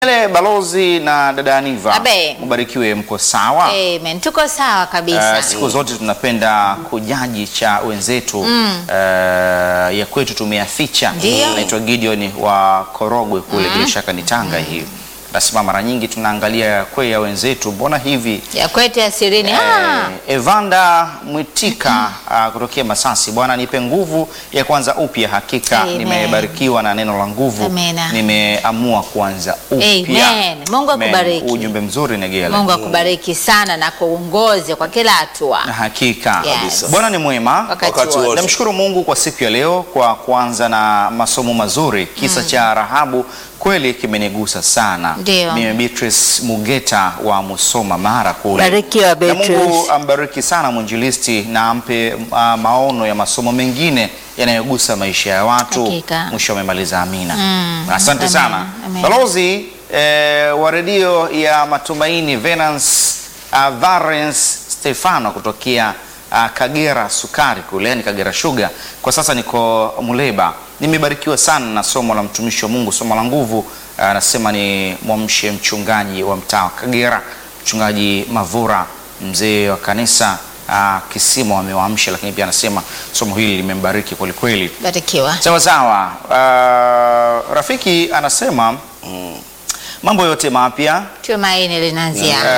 Ele balozi na dada Aniva, Abe. mbarikiwe, mko sawa? Amen. Tuko sawa kabisa. Uh, siku zote tunapenda kujaji cha wenzetu uh, ya kwetu tumeyaficha. Ndio. Naitwa Gideon wa Korogwe kule, bila shaka ni Tanga hii. Nasema mara nyingi tunaangalia ya kwe ya wenzetu, mbona hivi ya kwetu ya sirini. Ah, Eh, Evanda Mwitika uh, kutokea Masasi, Bwana nipe nguvu ya kuanza upya. Hakika Amen. nimebarikiwa na neno la nguvu, Amena. nimeamua kuanza upya. Amen. Mungu Amen. akubariki. Ujumbe mzuri Negela. Mungu akubariki sana na kuongoze kwa kila hatua. Na hakika Yes. Bwana ni mwema. Wakati Wakati wote. wote. Namshukuru Mungu kwa siku ya leo kwa kuanza na masomo mazuri. Kisa cha Rahabu kweli kimenigusa sana. Ndio. Mimi Beatrice Mugeta wa Musoma Mara kule. Barikiwa, Na Beatrice. Mungu ambariki sana mwinjilisti na ampe uh, maono ya masomo mengine yanayogusa maisha ya watu. Hakika. Mwisho amemaliza amina. Mm. Asante Amen. sana. Amen. Balozi eh, wa redio ya Matumaini Venance uh, Valens Stefano kutokea uh, Kagera Sukari kule, yani Kagera Sugar. Kwa sasa niko Muleba. Nimebarikiwa sana na somo la mtumishi wa Mungu, somo la nguvu. Anasema ni mwamshe mchungaji wa mtaa wa Kagera, mchungaji Mavura, mzee wa kanisa uh, Kisimo amewaamsha, lakini pia anasema somo hili limembariki kwelikweli. Barikiwa. Sawa sawa. Uh, rafiki anasema mambo yote mapya Tumaini linaanzia uh,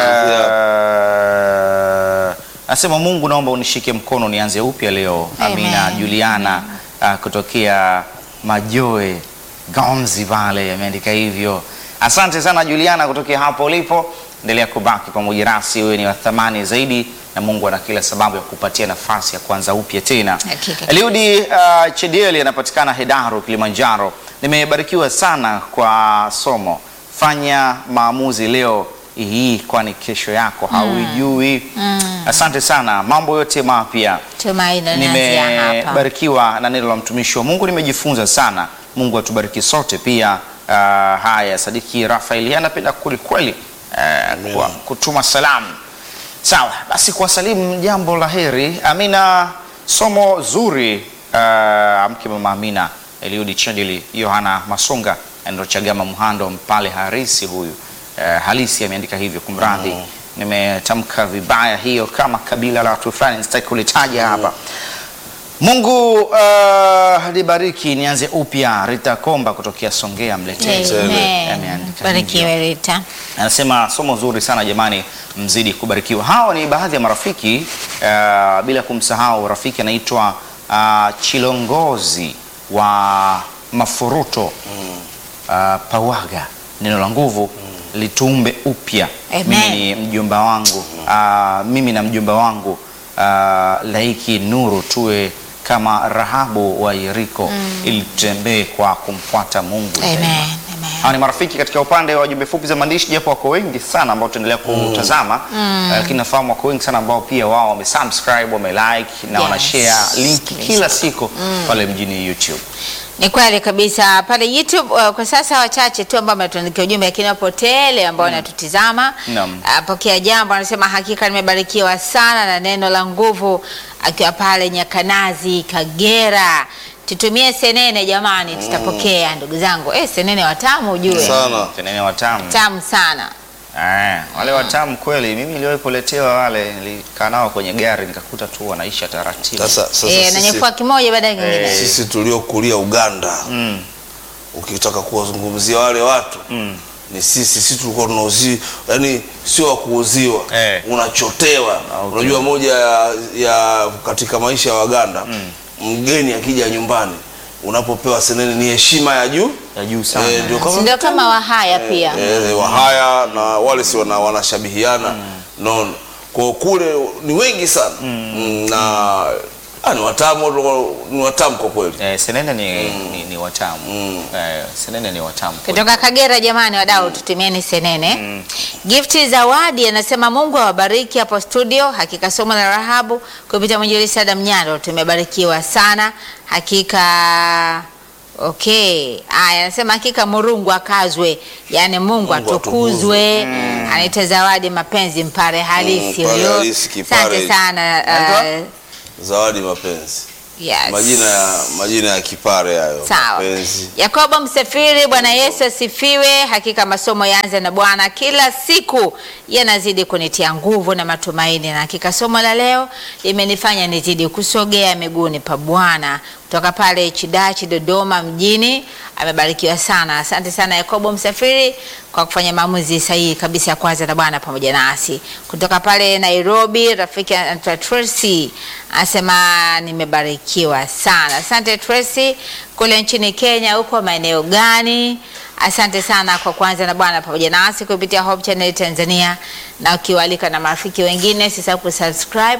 anasema Mungu, naomba unishike mkono nianze upya leo. Amen. Amina. Juliana uh, kutokea Majoe Gonzi Vale ameandika hivyo. Asante sana Juliana kutokea hapo ulipo, endelea kubaki pamoja nasi, wewe ni wa thamani zaidi, na Mungu ana kila sababu ya kupatia nafasi ya kuanza upya tena. Hakika. Eliudi uh, Chedieli anapatikana Hedaru, Kilimanjaro. Nimebarikiwa sana kwa somo. Fanya maamuzi leo hii, kwani kesho yako hauijui. Asante sana, mambo yote mapya. tumaini linaanzia hapa. Nimebarikiwa na neno la mtumishi wa Mungu, nimejifunza sana. Mungu atubariki sote pia. Uh, haya, Sadiki Rafaeli anapenda kweli kweli uh, kwa kutuma salamu. Sawa basi, kuwasalimu jambo la heri. Amina, somo zuri. Uh, amke mama Amina, Eliudi Chadili, Yohana Masonga, Andro Chagama Mhando, Mpale Harisi huyu uh, halisi ameandika hivyo, kumradhi nimetamka vibaya hiyo, kama kabila la watu fulani sitaki kulitaja hapa. Mungu uh, libariki, nianze upya. Rita Komba kutokea Songea Mletezi Amen. ameandika Barikiwe Rita. anasema somo zuri sana jamani, mzidi kubarikiwa. Hawa ni baadhi ya marafiki uh, bila kumsahau rafiki anaitwa uh, Chilongozi wa Mafuruto uh, Pawaga. Neno la nguvu litumbe upya. Amen. Mimi ni mjomba wangu uh, mimi na mjomba wangu uh, laiki nuru tuwe kama Rahabu wa Yeriko ili tutembee kwa kumfuata Mungu Amen. daima. Amen. Hawa ni marafiki katika upande wa jumbe fupi za maandishi, japo wako wengi sana ambao tuendelea kutazama, Eh, lakini nafahamu wako wengi sana ambao pia wao wamesubscribe, wamelike na Yes, wanashare linki kabisa. kila siku pale mjini YouTube. Ni kweli kabisa pale YouTube. Uh, kwa sasa wachache tu ambao wametuandikia ujumbe, lakini wapo tele ambao wanatutizama. Naam. Uh, pokea jambo, anasema hakika nimebarikiwa sana na neno la nguvu, akiwa pale Nyakanazi, Kagera. Tutumie senene jamani, tutapokea ndugu zangu. Eh, senene watamu ujue, Sana. Tenene watamu. tamu sana. Eh, wale watamu kweli. Mimi niliwahi kuletewa wale, nilikaa nao kwenye gari nikakuta tu wanaisha taratibu. Sasa, sasa Eh, sisi, nanyefua kimoja baada ya kingine. Eh. sisi tuliokulia Uganda Mm. ukitaka kuwazungumzia wale watu Mm. ni sisi sisi tulikuwa tunauziwa, yani sio wa kuuziwa Eh. unachotewa. okay. Unajua moja ya, ya katika maisha ya Waganda mgeni akija nyumbani unapopewa senene ni heshima ya juu Ya juu sana. Eh, ndio Si kama ndio kama Wahaya pia. eh, Wahaya na wale si wana, wanashabihiana nono kwa kule ni wengi sana mm. na ah, ni watamu ni watamu kwa kweli Eh, senene ni, ni, ni watamu. Eh, senene ni watamu. kweli. kutoka Kagera. Jamani wadau, tutumieni senene. Gifti Zawadi anasema Mungu awabariki hapo studio. Hakika somo la Rahabu kupitia mwinjilisti Adam Nyando tumebarikiwa sana hakika. Okay, aya, anasema hakika Murungu akazwe, yaani Mungu, Mungu atukuzwe. Anaita Zawadi mapenzi mpare halisi mpare huyo. halisi, kipare Asante hicho. sana Anaitwa? uh, zawadi mapenzi Yes. Majina ya majina ya kipare hayo. Sawa. Mapenzi. Yakobo Msafiri, Bwana Yesu asifiwe. Hakika masomo yaanze na Bwana, kila siku yanazidi kunitia nguvu na matumaini, na hakika somo la leo limenifanya nizidi kusogea miguuni pa Bwana. Kutoka pale Chidachi, Dodoma mjini, amebarikiwa sana. Asante sana Yakobo Msafiri kwa kufanya maamuzi sahihi kabisa ya kwanza na Bwana pamoja nasi. Kutoka pale Nairobi, rafiki anaitwa Tracy anasema nimebarikiwa sana. Asante Tracy. Kule nchini Kenya, huko maeneo gani? Asante sana kwa kuanza na Bwana pamoja nasi kupitia Hope Channel Tanzania, na ukiwalika na marafiki wengine, sisahau kusubscribe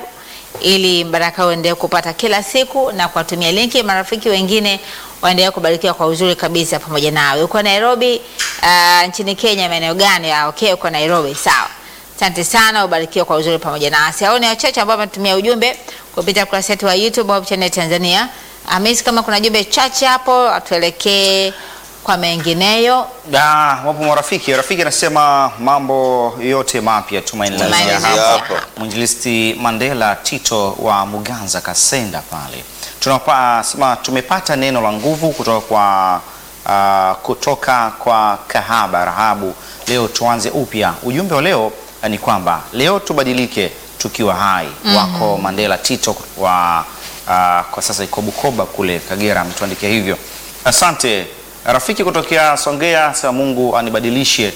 ili baraka uendelee kupata kila siku na kuwatumia linki marafiki wengine waendelee kubarikiwa kwa uzuri kabisa pamoja nawe. Uko Nairobi, uh, nchini Kenya, maeneo gani? Ah, okay, uko Nairobi, sawa. Asante sana, ubarikiwe kwa uzuri pamoja nasi. Hao ni wachache ambao wametumia ujumbe kupitia kurasa yetu wa YouTube Hope Channel Tanzania. Hamisi, kama kuna jumbe chache hapo, atuelekee kwa mengineyo. Da, wapo marafiki. Rafiki anasema mambo yote mapya tumaini la Tumaini Zia la hapa. Zia. Mwinjilisti Mandela Tito wa Muganza Kasenda pale. Tunapa, sema tumepata neno la nguvu kutoka kwa ah, kutoka kwa kahaba Rahabu. Leo tuanze upya. Ujumbe wa leo ah, ni kwamba leo tubadilike tukiwa hai. Wako Mandela Tito wa ah, kwa sasa iko Bukoba kule Kagera ametuandikia hivyo. Asante rafiki kutokea Songea. Sema Mungu anibadilishe,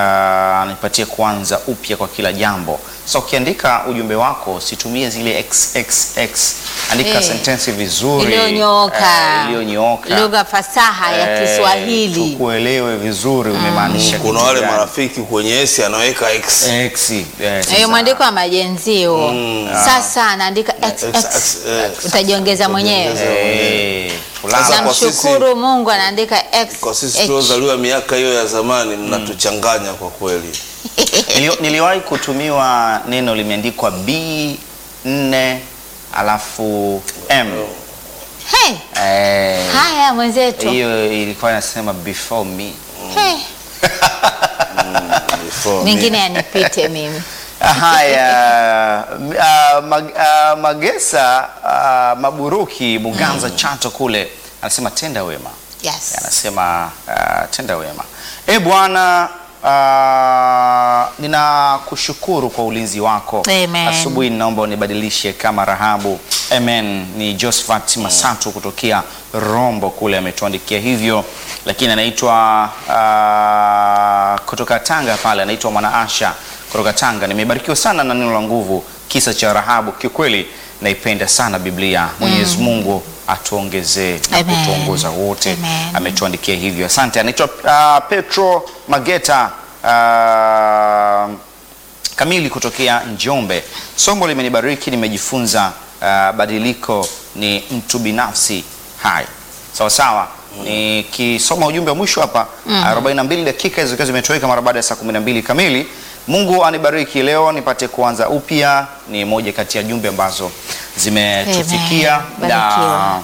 ah, anipatie kuanza upya kwa kila jambo. So ukiandika ujumbe wako situmie zile xxx, andika Eh, sentensi vizuri Iliyonyooka. eh, iliyonyooka. Lugha fasaha ya Eh, Kiswahili. tukuelewe vizuri umemaanisha Kuna kitu wale gani. marafiki kwenye esi anaweka X. X, eh, sasa. Hiyo mwandiko wa majenzio. Sasa anaandika X, XX. X, eh. Utajiongeza mwenyewe. Eh, fulani. Sasa kwa Namshukuru Mungu anaandika X. Kwa sisi H. tuliozaliwa miaka hiyo ya zamani mnatuchanganya kwa kweli. Nili- niliwahi kutumiwa neno limeandikwa B4 alafu M. Hey, Eh, haya mwenzetu. hiyo ilikuwa inasema before me. Hey, Before me. mengine yanipite mimi. Haya, uh, mag, uh, Magesa uh, Maburuki Muganza Chato kule anasema tenda wema. Yes. anasema uh, tenda wema. E Bwana, uh, ninakushukuru kwa ulinzi wako. Amen. Asubuhi ninaomba unibadilishe kama Rahabu. Amen. Ni Josephat Masatu kutokea Rombo kule ametuandikia hivyo, lakini anaitwa uh, kutoka Tanga pale, anaitwa Mwanaasha kutoka Tanga. Nimebarikiwa sana na neno la nguvu, kisa cha Rahabu. Kiukweli naipenda sana Biblia. Mwenyezi Mungu atuongezee na Amen. kutuongoza wote Amen. ametuandikia hivyo. Asante. Anaitwa uh, Petro Mageta uh, kamili kutokea Njombe. Somo limenibariki, nimejifunza uh, badiliko ni mtu binafsi hai. Sawa sawa. Nikisoma ujumbe wa mwisho hapa 42 dakika zikiwa zimetoweka mara baada ya saa 12 kamili. Mungu anibariki leo nipate kuanza upya, ni moja kati ya jumbe ambazo zimetufikia Amen. na Barikiwa.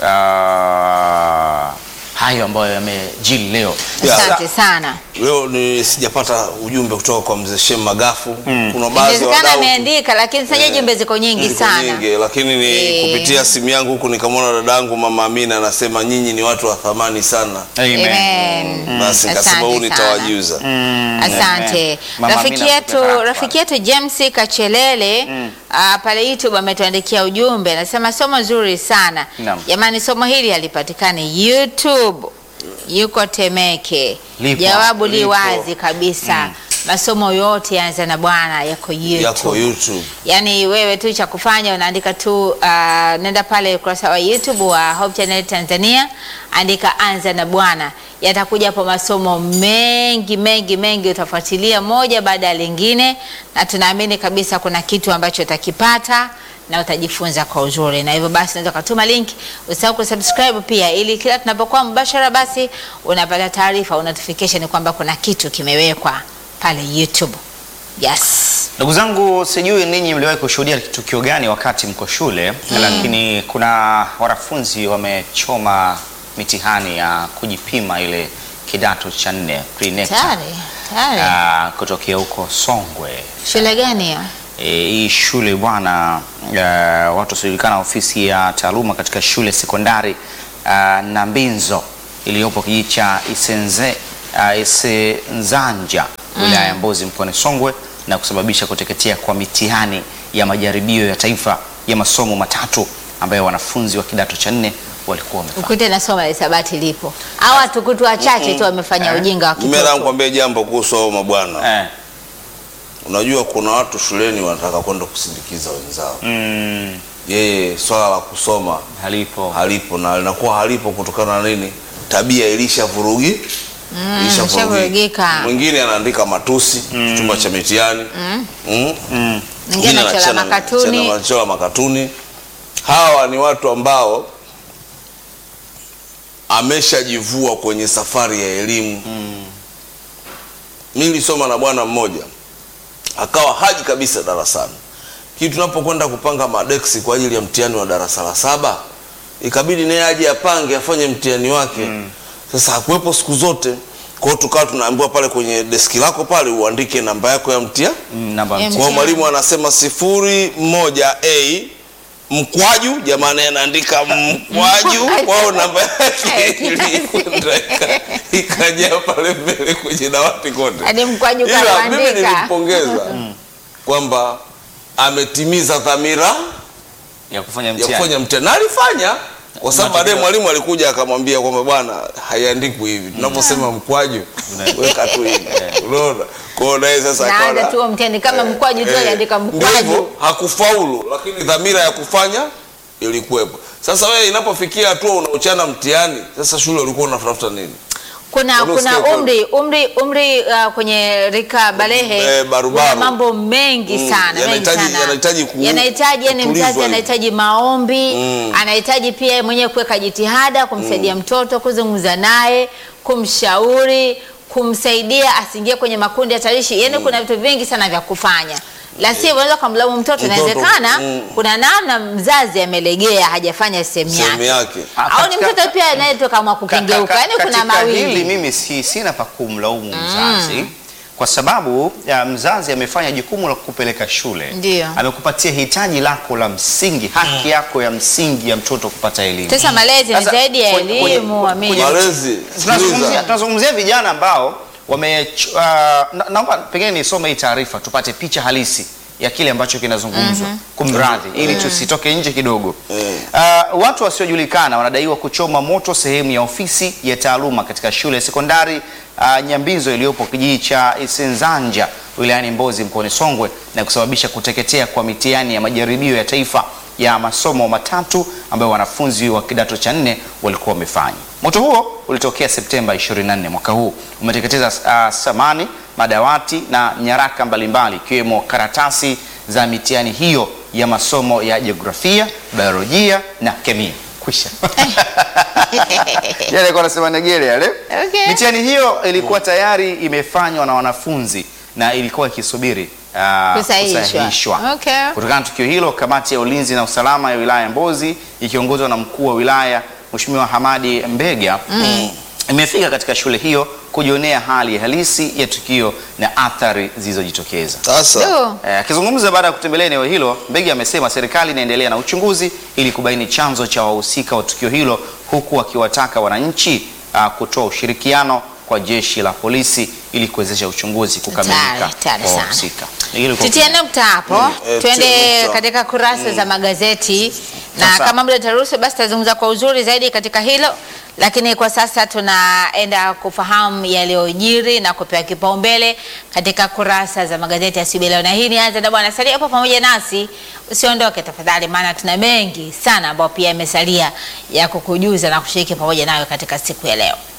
uh, hayo ambayo yamejili leo. Yeah. Asante sana. Leo ni sijapata ujumbe kutoka kwa mzee Shem Magafu. Kuna baadhi ya Inawezekana wadau ameandika lakini sasa jumbe ziko nyingi ziko sana. nyingi, lakini ni Eh. kupitia simu yangu huku nikamwona dadangu mama Amina anasema nyinyi ni watu wa thamani sana. Amen. Amen. Basi nikasema Asante huu sana. nitawajuza. Asante. Amen. Mama Rafiki Amina yetu kutoka hapa. rafiki yetu James Kachelele ah, pale YouTube ametuandikia ujumbe anasema somo zuri sana. Naam. Jamani somo hili halipatikani YouTube. Yuko Temeke. Lipo. Jawabu li Lipo. wazi kabisa. Masomo yote yaanza na Bwana yako YouTube. Yako YouTube. Yaani wewe tu cha kufanya unaandika tu uh, nenda pale ukurasa wa YouTube wa Hope Channel Tanzania, andika anza na Bwana, yatakuja hapo masomo mengi mengi mengi, utafuatilia moja baada ya lingine, na tunaamini kabisa kuna kitu ambacho utakipata na utajifunza kwa uzuri, na hivyo basi unaweza kutuma link, usahau kusubscribe pia, ili kila tunapokuwa mbashara, basi unapata taarifa, notification kwamba kuna kitu kimewekwa pale YouTube. Yes. Ndugu zangu, sijui ninyi mliwahi kushuhudia tukio gani wakati mko shule, lakini kuna wanafunzi wamechoma mitihani ya kujipima ile kidato cha nne pre-NECTA, Tayari, tayari. ah, kutokea huko Songwe. Shule gani hiyo? E, hii shule bwana, uh, watu wasiojulikana, ofisi ya taaluma katika shule sekondari uh, Nambinzo iliyopo kijiji cha Isenze, uh, Isenzanja wilaya ya Mbozi mkoani Songwe na kusababisha kuteketea kwa mitihani ya majaribio ya taifa ya masomo matatu ambayo wanafunzi wa kidato cha nne walikuwa wamefanya. Ukute na somo la hisabati lipo. Hawa watukutu wachache tu wamefanya ujinga wa Nimeenda kitoto. nikwambia jambo kuhusu hao mabwana. Eh, Unajua kuna watu shuleni wanataka kwenda kusindikiza wenzao. mm, Yeye swala la kusoma halipo. halipo na linakuwa halipo kutokana na nini? Tabia ilishavurugi ilishavurugika. ishavurugika. Mwingine anaandika matusi chumba cha mitihani mm. Mm, Mwingine anachora anachana- makatuni. chana- anachora makatuni. Hawa ni watu ambao ameshajivua kwenye safari ya elimu mm. Mi nilisoma na bwana mmoja akawa haji kabisa darasani, kii tunapokwenda kupanga madeksi kwa ajili ya mtihani wa darasa la saba, ikabidi naye aje apange afanye mtihani wake Sasa hakuwepo siku zote, kwa hiyo tukawa tunaambiwa pale kwenye deski lako pale uandike namba yako ya mtihani mm, namba Ya mtu. kwa hiyo Mtihani. mwalimu anasema sifuri moja a mkwaju, jamani anaandika mkwaju, kwao namba yake ilikwenda ika- ikajaa pale mbele kwenye dawati kote. Hadi mkwaju Ila mimi kaandika. nilimpongeza kwamba ametimiza dhamira ya kufanya ya mtihani. kufanya mtihani na alifanya kwa sababu Matokeo- baadaye mwalimu alikuja akamwambia kwamba bwana, haiandikwi hivi tunaposema mkwaju, weka tu hivi, unaona. Kwa hiyo naye sasa Naanza akaona- tu huo mtihani kama mkwaju tu Eh, aliandika ndio mkwaju. hivyo, hakufaulu, lakini dhamira ya kufanya ilikuwepo. Sasa wewe inapofikia hatua unauchana mtihani, sasa shule ulikuwa unatafuta nini? kuna Wala kuna usikie umri umri umri uh, kwenye rika balehe Eh, barubaru. kuna mambo mengi Mm, sana mengi yanahitaji- sana yanahitaji ku- yanahitaji yani kutulizwa mzazi hivi. anahitaji maombi Mm. anahitaji pia yeye mwenyewe kuweka jitihada kumsaidia mtoto kuzungumza naye kumshauri kumsaidia asiingie kwenye makundi hatarishi yani kuna vitu vingi sana vya kufanya la sivyo unaweza kumlaumu mtoto Mtoto, inawezekana mm. kuna namna mzazi amelegea hajafanya sehemu Sehemu yake yake. Ah, au ni katika- mtoto pia anayetoka mwa Ka- kukengeuka ka- yani kuna katika hili mawili mimi si, sina pa kumlaumu mzazi kwa sababu ya mzazi amefanya jukumu la kukupeleka shule, Ndio. amekupatia hitaji lako la msingi, haki yako ya msingi ya mtoto kupata elimu. Sasa malezi ni Sasa, zaidi ya kwenye- kwenye- elimu, kwenye- Amini. Malezi, tunazungumzia sikiliza. tunazungumzia vijana ambao wame uh, na, naomba pengine nisome hii taarifa tupate picha halisi ya kile ambacho kinazungumzwa kumradhi ili tusitoke nje kidogo Mm. uh, watu wasiojulikana wanadaiwa kuchoma moto sehemu ya ofisi ya taaluma katika shule ya sekondari uh, Nyambizo iliyopo kijiji cha Isenzanja wilayani Mbozi mkoani Songwe na kusababisha kuteketea kwa mitihani ya majaribio ya taifa ya masomo matatu ambayo wanafunzi wa kidato cha nne walikuwa wamefanya. Moto huo ulitokea Septemba 24 mwaka huu, umeteketeza uh, samani, madawati na nyaraka mbalimbali ikiwemo karatasi za mitihani hiyo ya masomo ya jiografia, biolojia na kemia. Kwisha. Yale alikuwa anasema negele yale. Okay. Mitihani hiyo ilikuwa tayari imefanywa na wanafunzi na ilikuwa ikisubiri ah, Kusahihishwa. kusahihishwa. Okay. Kutokana na tukio hilo, kamati ya ulinzi na usalama ya wilaya ya Mbozi ikiongozwa na mkuu wa wilaya Mheshimiwa Hamadi Mbega imefika katika shule hiyo kujionea hali halisi ya tukio na athari zilizojitokeza. Sasa Du. Eh, Akizungumza baada ya kutembelea eneo hilo, Mbegi amesema serikali inaendelea na uchunguzi ili kubaini chanzo cha wahusika wa tukio hilo, huku akiwataka wananchi ah, kutoa ushirikiano kwa jeshi la polisi ili kuwezesha uchunguzi kukamilika Hatari, hatari kwa sana. wahusika. Hilo kwa- tutie nukta hapo eh, tutie tuende nukta. katika kurasa za magazeti na Sasa. kama muda utaruhusu basi tutazungumza kwa uzuri zaidi katika hilo lakini kwa sasa tunaenda kufahamu yaliyojiri na kupewa kipaumbele katika kurasa za magazeti ya asubuhi leo na hii ni anza na bwana salia hapo pamoja nasi usiondoke tafadhali maana tuna mengi sana ambayo pia yamesalia ya kukujuza na kushiriki pamoja nawe katika siku ya leo